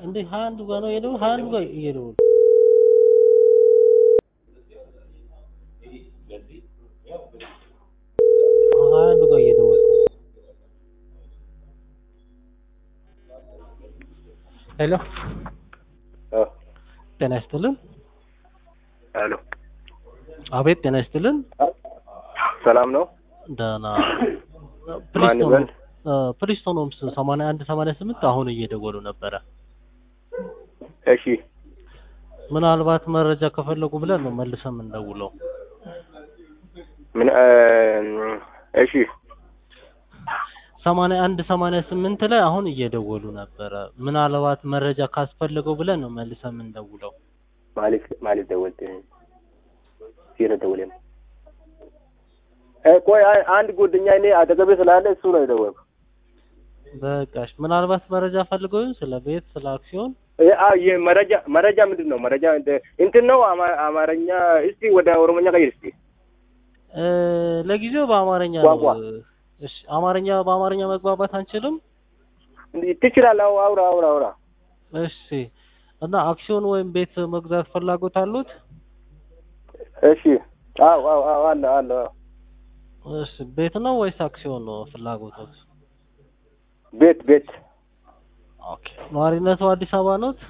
እንዴ ሀያ አንዱ ጋር ነው የሄደው ሀያ አንዱ ጋር እየደወሉ ሀያ አንዱ ጋር እየደወልኩ ነው። ሄሎ አ ጤና ይስጥልን። ሄሎ አቤት ጤና ይስጥልን። ሰላም ነው? ደህና ማን ይበል? ፕሪስቶን ሆምስ ሰማንያ አንድ ሰማንያ ስምንት አሁን እየደወሉ ነበረ። እሺ ምናልባት መረጃ ከፈለጉ ብለን ነው መልሰን የምንደውለው። ምን እ እሺ ሰማንያ አንድ ሰማንያ ስምንት ላይ አሁን እየደወሉ ነበረ። ምናልባት መረጃ ካስፈለገው ብለን ነው መልሰን የምንደውለው። ማለት ማለት ደወልት ሲረ ደወለም እ ቆይ አይ- አንድ ጓደኛ እኔ አጠገቤ ስላለ እሱ ነው የደወልኩ። በቃሽ። ምናልባት መረጃ ፈልገው ይሆን ስለ ቤት፣ ስለ አክሲዮን? እ አ የመረጃ መረጃ ምንድን ነው? መረጃ እንደ- እንትን ነው አማ- አማርኛ እስቲ ወደ ኦሮሞኛ ቀይር እስቲ። እ ለጊዜው በአማርኛ ነው። ቋንቋ። እሺ፣ አማርኛ በአማርኛ መግባባት አንችልም። ትችላለህ? አው- አውራ አውራ አውራ። እሺ። እና አክሲዮን ወይም ቤት መግዛት ፍላጎት አሉት? እሺ አው አው አው አለ አለ አዎ። እሺ። ቤት ነው ወይስ አክሲዮን ነው ፍላጎቶት? ቤት ቤት ኦኬ። ነዋሪነቱ አዲስ አበባ ኖት?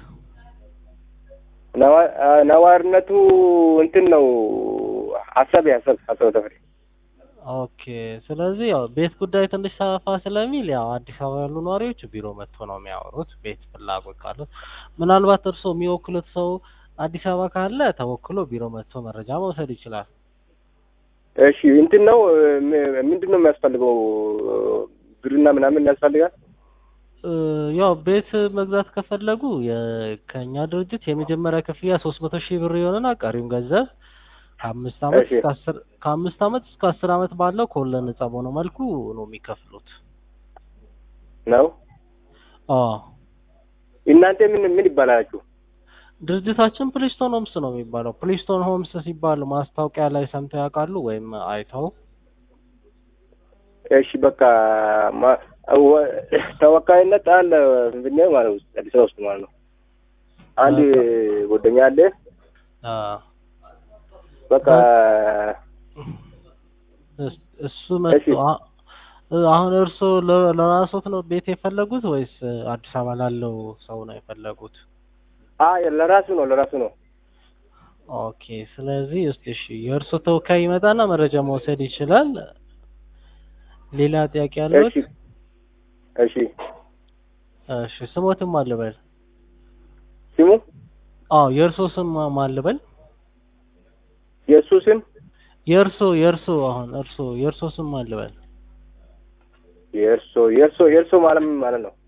ነዋ- አ፣ ነዋሪነቱ እንትን ነው ሀሳብ ሀሳብ ሀሳብ ተፈሪ ኦኬ። ስለዚህ ያው ቤት ጉዳይ ትንሽ ሰፋ ስለሚል ያው አዲስ አበባ ያሉ ነዋሪዎች ቢሮ መጥቶ ነው የሚያወሩት። ቤት ፍላጎት ካሉት ምናልባት እርስዎ የሚወክሉት ሰው አዲስ አበባ ካለ ተወክሎ ቢሮ መጥቶ መረጃ መውሰድ ይችላል። እሺ እንትን ነው ም- ምንድን ነው የሚያስፈልገው? ብርና ምናምን ያስፈልጋል? እ ያው ቤት መግዛት ከፈለጉ የ- ከእኛ ድርጅት የመጀመሪያ ክፍያ ሶስት መቶ ሺህ ብር የሆነና ቀሪውን ገንዘብ ከአምስት አመት እሺ። እስከ አስር ከአምስት አመት እስከ አስር አመት ባለው ከወለድ ነጻ በሆነ መልኩ ነው የሚከፍሉት። ነው አዎ እናንተ ምን ምን ይባላላችሁ? ድርጅታችን ፕሊስቶን ሆምስ ነው የሚባለው። ፕሊስቶን ሆምስ ሲባል ማስታወቂያ ላይ ሰምተው ያውቃሉ ወይም አይተው? እሺ በቃ ማ- ወ- ተወካይነት አለ ፍንፍኔ ማለት ውስጥ አዲስ አበባ ውስጥ ማለት ነው። አንድ ጓደኛ አለ። አ በቃ እስ- እሱ መጥቶ እሺ። አ- እ አሁን እርስዎ ለ- ለራስዎት ነው ቤት የፈለጉት ወይስ አዲስ አበባ ላለው ሰው ነው የፈለጉት? አይ ለራሱ ነው ለራሱ ነው። ኦኬ ስለዚህ እስቲ እሺ የእርሶ ተወካይ ይመጣና መረጃ መውሰድ ይችላል። ሌላ ጥያቄ ያለዎት? እሺ እሺ እሺ ስሞትም አልበል። ስሙ አዎ የእርሶ ስም ማ- ማን ልበል? የእሱ ስም የእርሶ የእርሶ አሁን እርሶ የእርሶ ስም ማን ልበል? የእርሶ የእርሶ የእርሶ ማለት ምን ማለት ነው?